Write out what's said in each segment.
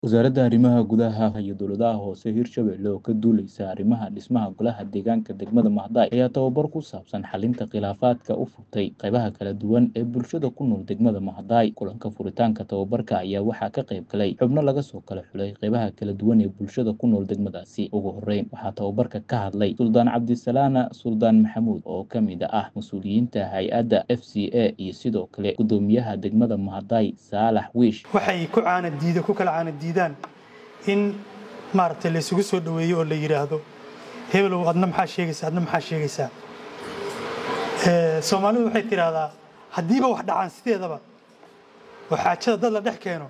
Wasaaradda Arrimaha Gudaha iyo Dowladaha Hoose Hirshabelle oo ka duuleysa arrimaha dhismaha Golaha Deegaanka degmada Maadai ayaa tababar ku saabsan xalinta khilaafaadka u furtay qaybaha kala duwan ee bulshada ku nool degmada Maadai. Kulanka furitaanka tababarka ayaa waxaa ka qayb galay xubno laga soo kala xulay qaybaha kala duwan ee bulshada ku nool degmadaasi. Ugu horreyn, waxaa tababarka ka hadlay Suldaan Cabdisalaana Suldaan Maxamuud oo ka mid ah mas'uuliyiinta hay'adda FCA iyo sidoo kale guddoomiyaha degmada Maadai Saalax Wiish. waxay ku caana diida ku kala caana diidaan in maaragtay la isugu soo dhaweeyo oo la yidhaahdo hebelow adna maxaa sheegaysaa adna maxaa sheegaysaa Ee, soomaalidu waxay tidhaahdaa haddiiba wax dhacaan sideedaba oo xaajada dad la dhex keeno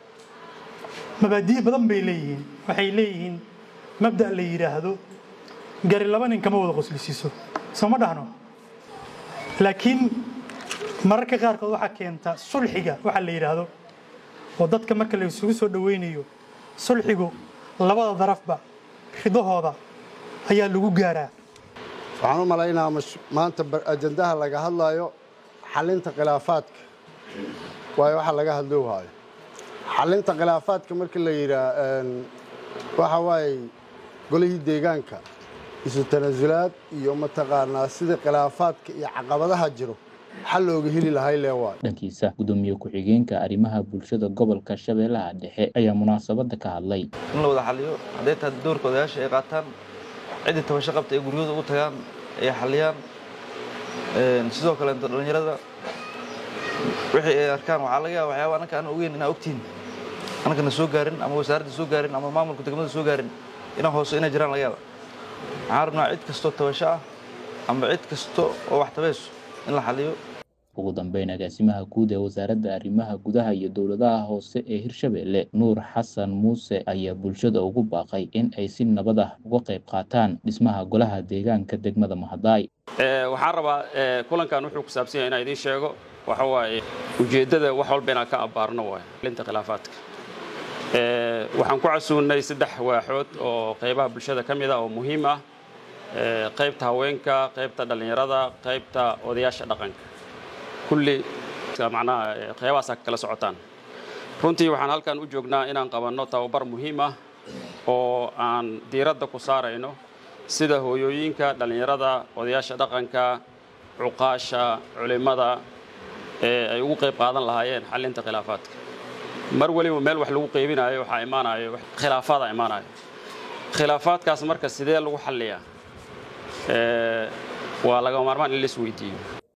mabaadi'i badan bay leeyihiin waxay leeyihiin mabda' la yidhaahdo gari laba nin kama wada qoslisiiso soo ma dhahno laakiin mararka qaarkood waxaa keenta sulxiga waxa la yidhaahdo oo dadka marka la isugu soo dhaweynayo sulxigu labada darafba ridahooda ayaa lagu gaaraa waxaan u malaynaa mash- maanta bar- ajandaha laga hadlayo xalinta khilaafaadka waayo waxa laga hadloo waayo xalinta khilaafaadka marka la yidhaa waxa waaye golihii deegaanka isu tanasulaad iyo mataqaanaa sida khilaafaadka iyo caqabadaha jiro xal looga heli lahay lee waayo dhankiisa guddoomiye ku-xigeenka arrimaha bulshada gobolka shabeellaha dhexe ayaa munaasabadda ka hadlay in la wada xaliyo hadday tahay doorka odayaasha ay qaataan ciddii tabasho qabta ay guryahooda ugu tagaan ay xaliyaan Een, sidoo kale inta dhallinyarada wixii ay arkaan waxaa laga yaaba waxyaaba anaka aan ogeyn inaa ogtihin anakana soo gaarin ama wasaaradda soo gaarin ama maamulka degmada soo gaarin inaan hoose inay jiraan laga yaaba waxaan rabnaa cid kastoo tabasho ah ama cid kasto oo wax tabayso in la xaliyo ugu dambeyn agaasimaha guud ee wasaaradda arrimaha gudaha iyo dowladaha hoose ee hirshabelle nuur xasan muuse ayaa bulshada ugu baaqay in ay si nabad ah uga qayb qaataan dhismaha golaha deegaanka degmada Maadai. Ee, waxaan rabaa ee, kulankan wuxuu ku saabsan yahay inaan idiin sheego waxa waaye ujeeddada wax walba inaan ka abbaarno waaye xalinta khilaafaadka Ee, waxaan ku casuunnay saddex waaxood oo qaybaha bulshada ka mid ah oo muhiim ah Ee, qaybta haweenka qaybta dhallinyarada qaybta odayaasha dhaqanka kulli macnaha ee, qaybahaasaa ka kala socotaan runtii waxaan halkan u joognaa inaan qabanno tababar muhiim ah oo aan diiradda ku saarayno sida hooyooyinka dhallinyarada odayaasha dhaqanka cuqaasha culimmada ee ay ugu qayb qaadan lahaayeen xallinta khilaafaadka mar waliba meel wax lagu qeybinayo waxaa imaanayo wax- khilaafaada imaanayo khilaafaadkaas marka sidee lagu xalliyaa Ee, waa laga maarmaan in la isweydiiyo